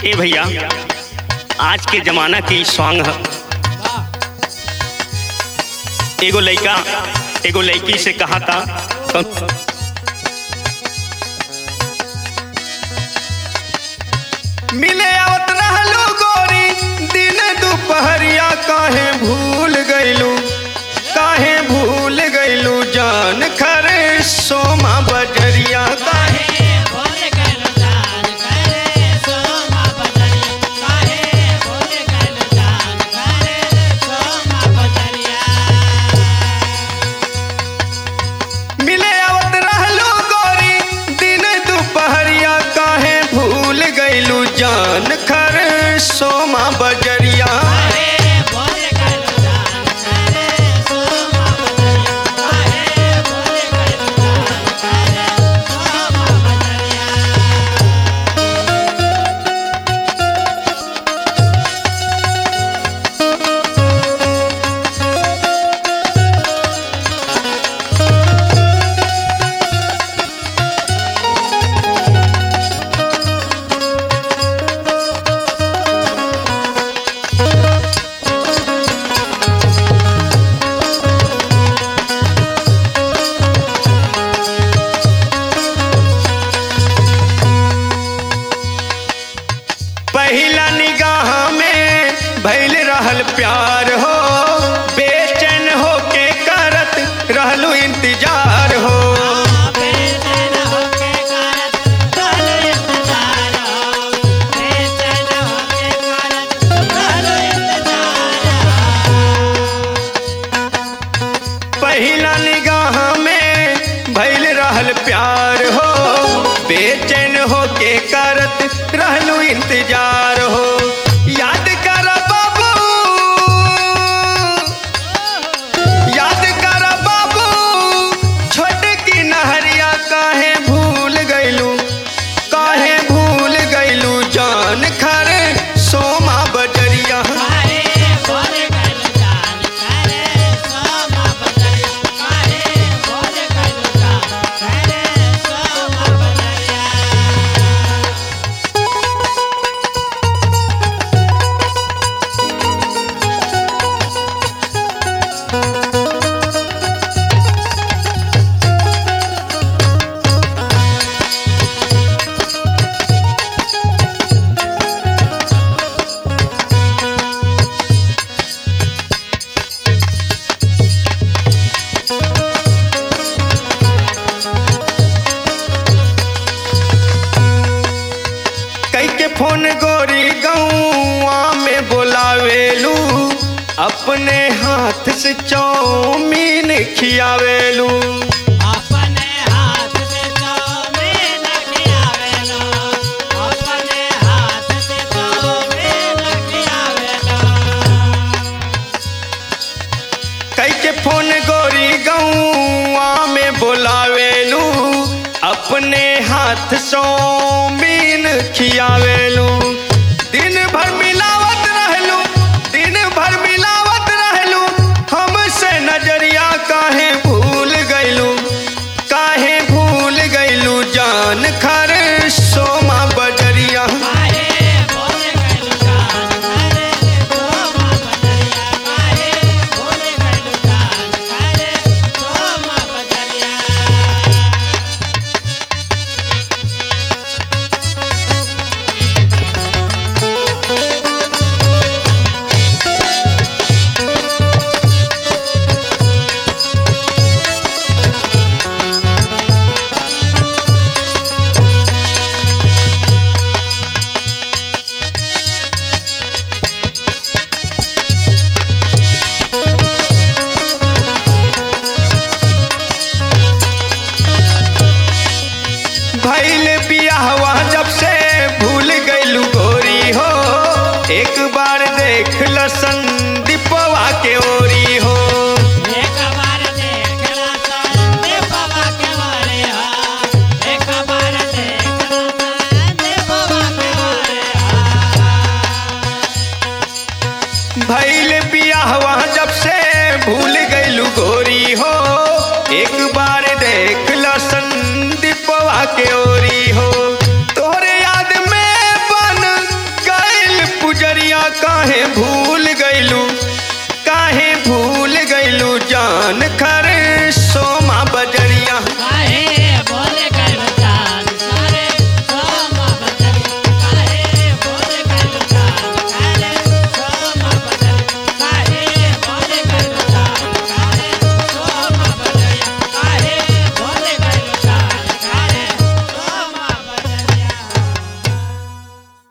ए भैया आज के जमाना के ई सॉन्ग ह एगो लइका एगो लड़की से कहा था तो मिले आवत रहलू गोरी दिन दुपहरिया काहे भूल गइलू काहे भूल गइलू जान खरे सोमा बजरिया काहे मिले आवत रहलू गोरी दिन दुपहरिया काहे भूल गइलू जान खरे सोमा बजरिया पहिला निगाह में भइल रहल प्यार हो बेचैन हो के करत रहलू इंतजार हो पहिला निगाह में भइल रहल प्यार हो बेचैन हो के करत रहलू इंतजार हो याद कर बाबू याद कर बाबू छोट की नहरिया काहे भूल गइलू काहे भूल गइलू जान खरे सोमा बजरिया कई के फोन गोरी गौआ में बोलावेलू अपने हाथ से चौमीन खियावेलू कई के फोन गोरी गौआ में बोलावेलू अपने हाथ चौमीन खियावेलू दिन भर मिलावत रहलू दिन भर मिलावत रहलू हमसे नजरिया काहे भूल गइलू काहे भूल गइलू जान खरे सोमा बजरिया भइल बियाहवा जब से